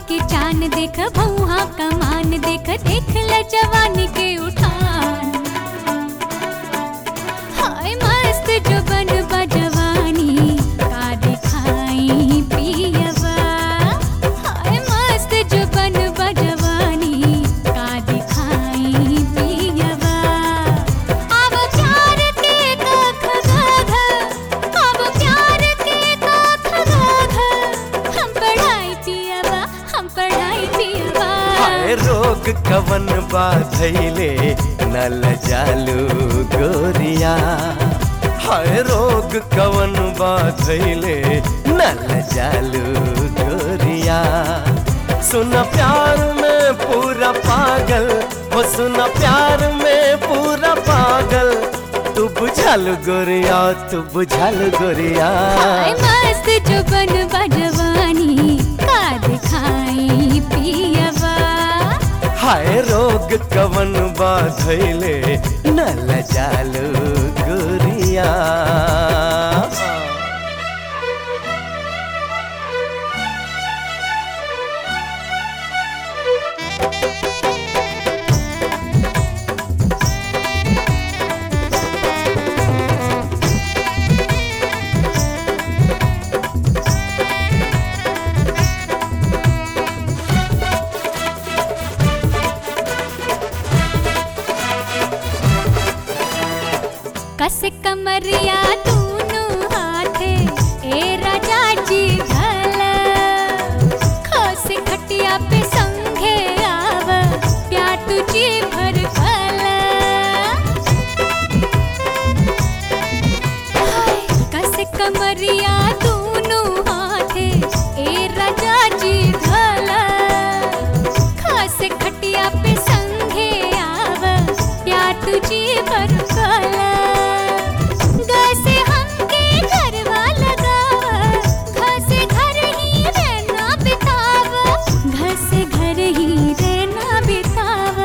के चान देख भौहा कमान देख देख ल जवानी के उठान हाय मस्त जो बन जवानी का दिखाई पियवा हाय मस्त जो बन जवानी का दिखाई पियवा अब प्यार के कख गाघ अब प्यार के कख गाघ हम पढ़ाई पियवा हम पढ़ाई पियवा हाय रोग कवन बाधैले नल जालू गोरिया हाय रोग कवन बाधैले नल जालू गोरिया सुन प्यार में पूरा पागल हो सुन प्यार में पूरा पागल तू बुझल गोरिया तू बुझल गोरिया हाय मस्त जो बन जवानी का दिखाई पियवा हाय रोग कवन बाधैले नल जालू गोरिया कस कमरिया दूनु हाथे ए राजा जी घल खस खटिया पे संघे आव प्या तुझी भर फल हाय, कस कमरिया दूनु हाथे ए राजा जी घल खस खटिया पे संघे आव प्या तुझी भर फल घसे हमके घरवा लगाव घसे घर ही रहना बिताव घसे घर ही रहना बिताव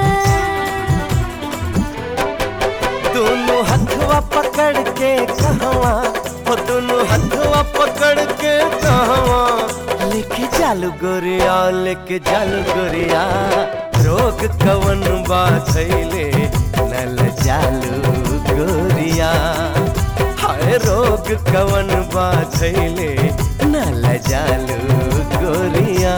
दोनों हथवा पकड़ के कहवा हो दोनों हथवा पकड़ के कहवा लेके जालू गोरिया लेके जालू गोरिया रोग कवन बाधैले नल जालू गोरिया हाय रोग कवन बाधैले नल जालू गोरिया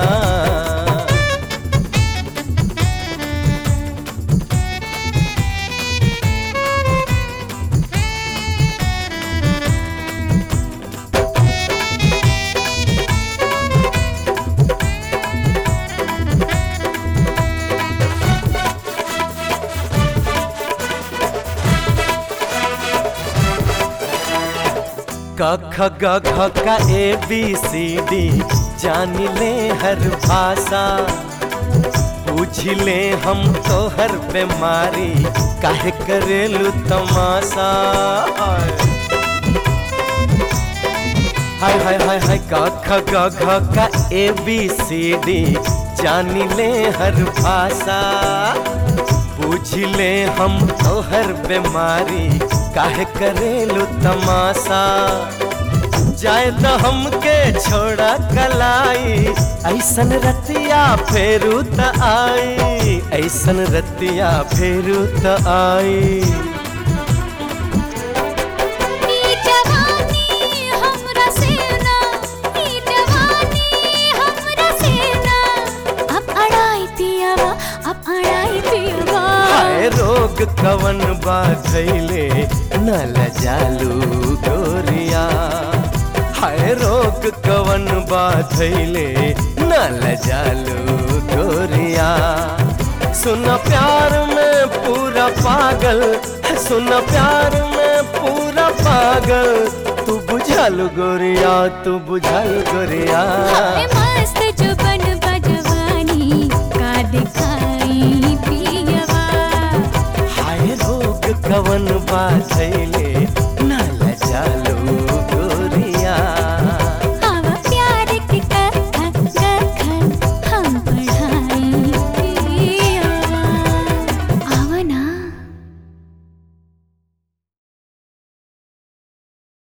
क ख ग घ का ए बी सी डी जान ले हर भाषा पूछ ले हम तो हर बीमारी काहे करेलू तमाशा हाय हाय हाय हाय क ख ग घ का ए बी सी डी जान ले हर भाषा पूछ ले हम तो हर बीमारी काहे करेलू तमाशा जाए तो हमके छोड़ा कलाई ऐसन रतिया फेरू त आई ऐसन रतिया फेरू त आई ई जवानी हमरा सेना ई जवानी हमरा सेना अब अड़ाई पियवा अब अड़ाई पियवा हाय रोग कवन बाधैले नल जालू गोरिया हाय रोग कवन बाधैले नल जालू गोरिया सुन प्यार में पूरा पागल सुन प्यार में पूरा पागल तू बुझल गोरिया तू बुझल गोरिया हाय मस्त जो बन जवानी का दिखाई पियवा हाय रोग कवन बाधैले